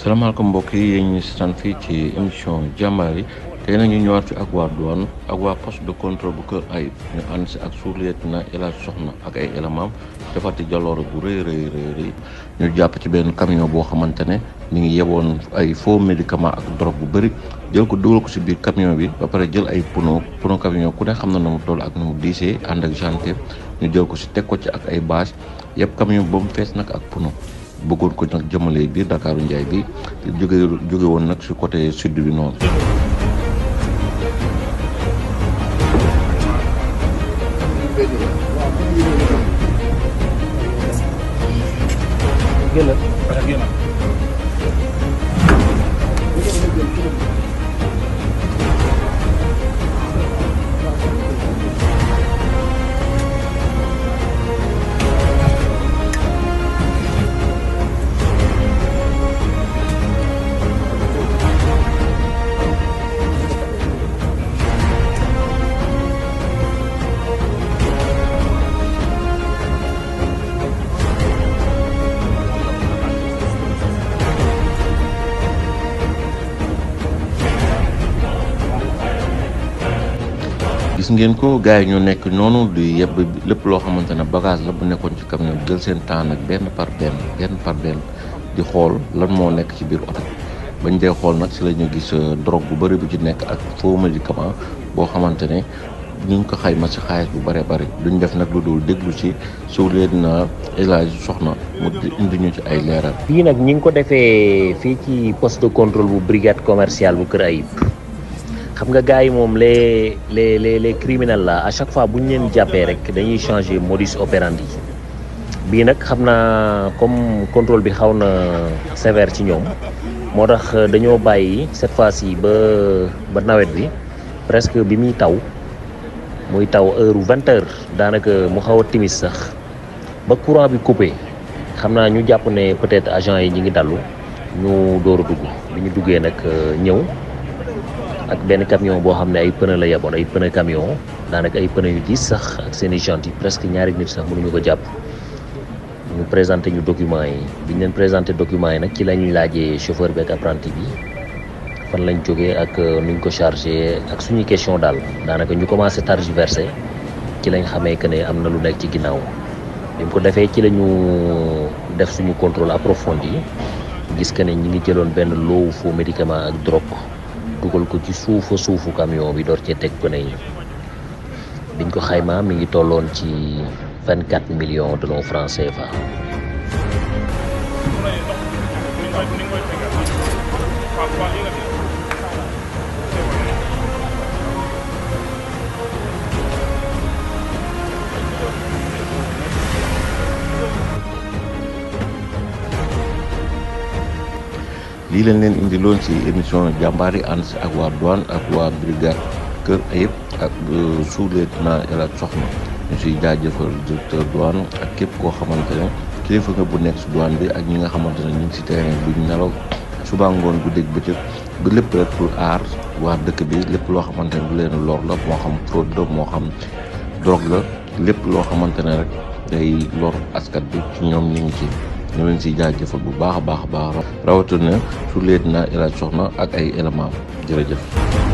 salaamaaleykum mbokk yi yéen ñi seetaan fii ci émission jàmbaar yi tey nag ñu ñëwaat fi ak waa douane ak waa poste de contrôle bu Kër Ayib ñu ànd si ak sous-lieutenant El Hadj Soxna ak ay éléments defati jaloore bu rëy rëy rëy rëy ñu jàpp ci benn camion boo xamante ne ñu ngi yeboon ay faux médicaments ak drogue bu bëri jël ko dugal ko si biir camion bi ba pare jël ay pneu pneu camion ku ne xam na na mu toll ak na mu diisee ànd ak gendarme ñu jël ko si teg ko ci ak ay bâche yëpp camion ba mu fees nag ak pneu. bëggoon ko nag jëmale biir Dakaaru Njaay bi jóge jóge woon nag si côté sud bi noonu gis ngeen ko gars yi ñoo nekk noonu di yebb lépp loo xamante ne bagage la bu nekkoon ci camion jël seen temps nag benn par benn benn par benn di xool lan moo nekk ci biir oto bañ dee xool nag si la ñu gis drogue bu bëri bu ci nekk ak faux médicament boo xamante ne ñu ngi ko xayma si xaalis bu bëree bëri duñ def nag lu dul déglu ci sous-lieutenant El Hadj Soxna mu indi ñu ci ay leeral. fii nag ñi ngi ko defee fii ci poste de contrôle bu brigade commerciale bu Kër Ayib. xam nga gars yi moom les les les les criminels là à chaque fois bu ñu leen jàppee rek dañuy changer modus operandi bii nag xam naa comme contrôle bi xaw na sévère ci ñoom moo tax dañoo bàyyi cette fois-ci ba ba nawet bi presque bi muy taw muy taw heure vingt heures daanaka mu xaw a timis sax ba courant bi coupé xam naa ñu jàpp ne peut-être agent yi ñi ngi dallu ñu door a dugg bi ñu duggee nag ñëw. ak benn camion boo xam ne ay pneu la yeboon ay pneu camion daanaka ay pneu yu diis sax ak seen i jantes yi presque ñaari nit sax mënuñu ko jàpp ñu présenté ñu documents yi biñ leen présenté documents yi nag ci lañuy laajee chauffeur bi ak apprenti bi fan lañ jógee ak nuñ ko chargé ak suñuy question daal daanaka ñu commencé tergiversé ci lañ xamee que ne am na lu nekk ci ginnaaw bi mu ko defee ci la ñu def suñu contrôle approfondi gis que ne ñi ngi jëloon benn loowu faux médicament ak drogue dugal ko ci suufa suufu camion bi door cee teg pneu yi biñ ko xaymaa mi ngi tolloon ci vingt quatre millions de nos francs CFA. lii leen leen indi loon ci émission jàmbaar yi ànd si ak waa douane ak waa brigade Kër Ayib ak sous-lieutenant El Hadj Soxna ñu siy jaajëfal directeur douane ak képp koo xamante ne kilifa nga bu nekk si douane bi ak ñi nga xamante ne ñu ngi si terrain bi ñu nelaw suba ngoon bu dégg bëccëg ba lépp rek pour aar waa dëkk bi lépp loo xamante ne du leen lor la moo xam fraude la moo xam drogue la lépp loo xamante ne rek day lor askat bi ci ñoom ñu ngi ci. ñu leen siy jaajëfal bu baax a baax a baax rawatina su leet na El Hadj Soxna ak ay éléments jërëjëf